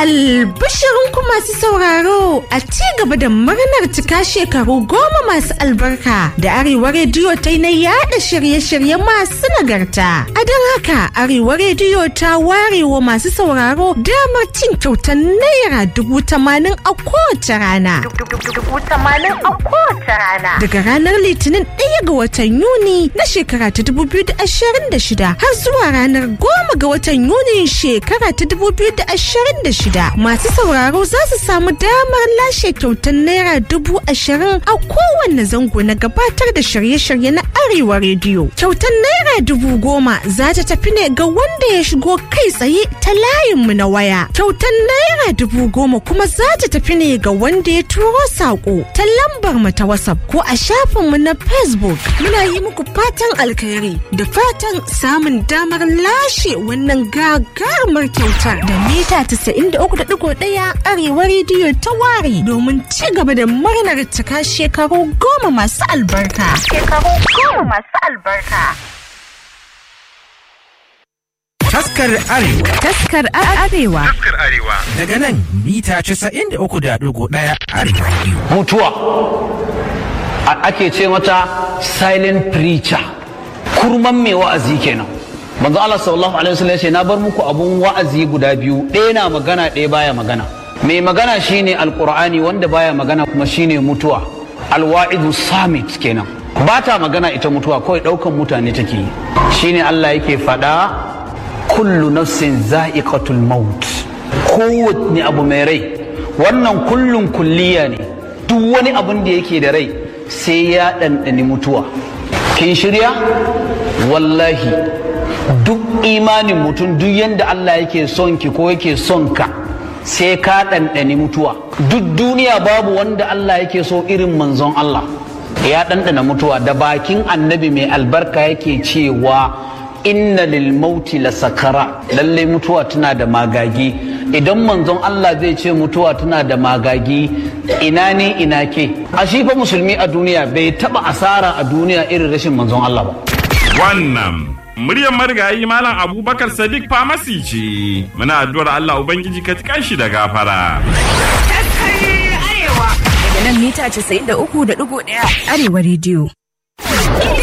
Albishirinku masu sauraro a ci gaba da murnar cika shekaru goma masu albarka da Arewa Rediyo ta yi na yada shirye-shirye masu nagarta. A don haka Arewa Rediyo ta ware wa masu sauraro damar cin kyautar naira dubu tamanin a kowace rana. Daga ranar Litinin ɗaya ga watan Yuni na shekara ta dubu biyu da ashirin da shida har zuwa ranar goma ga watan Yuni shekara ta dubu biyu da ashirin da shida masu sauraro za su samu damar lashe kyautar naira dubu ashirin a kowanne zango na gabatar da shirye-shirye na arewa rediyo kyautar naira dubu goma za ta tafi ne ga wanda ya shigo kai tsaye ta layinmu na waya kyautar naira dubu goma kuma za ta tafi ne ga wanda ya turo saƙo ta lambar mu ta whatsapp ko a shafinmu na facebook muna yi muku fatan alkhairi da fatan samun damar lashe wannan gagarumar kyautar da mita 93.1 arewa rediyo ta ware domin ci gaba da murnar cika shekaru goma masu albarka. Shekaru goma masu albarka. Taskar Arewa. Taskar Arewa. Taskar Arewa. Daga nan mita 93.1 Arewa Radio. mutuwa A- ake ce mata silent preacher kurman mai wa'azi kenan manzo Allah sallallahu alaihi wasallam ya ce na bar muku abun wa'azi guda biyu ɗaya na magana ɗaya baya magana mai magana shine alqur'ani wanda baya magana kuma shine mutuwa alwa'idu samit kenan ba ta magana ita mutuwa kawai ɗaukan mutane take yi shine Allah yake faɗa kullu nafsin za'iqatul maut kowanne abu mai rai wannan kullun kulliya ne duk wani abun da yake da rai sai ya ɗanɗani mutuwa kin shirya wallahi duk imanin mutum duk yadda Allah yake son ki ko yake son ka sai ka ɗanɗani mutuwa duk duniya babu wanda Allah yake so irin manzon Allah ya ɗanɗana mutuwa da bakin annabi mai albarka yake cewa inna lil mauti la sakara lalle mutuwa tana da magagi idan manzon Allah zai ce mutuwa tana da magagi ina ne ina ke a shi fa musulmi a duniya bai taba asara a duniya irin rashin manzon Allah ba Wannan muryar marigayi Malam Abubakar Sadiq Famasi ce. Muna addu'ar Allah Ubangiji ka tikan shi da gafara. Daga nan mita 93.1 Arewa rediyo.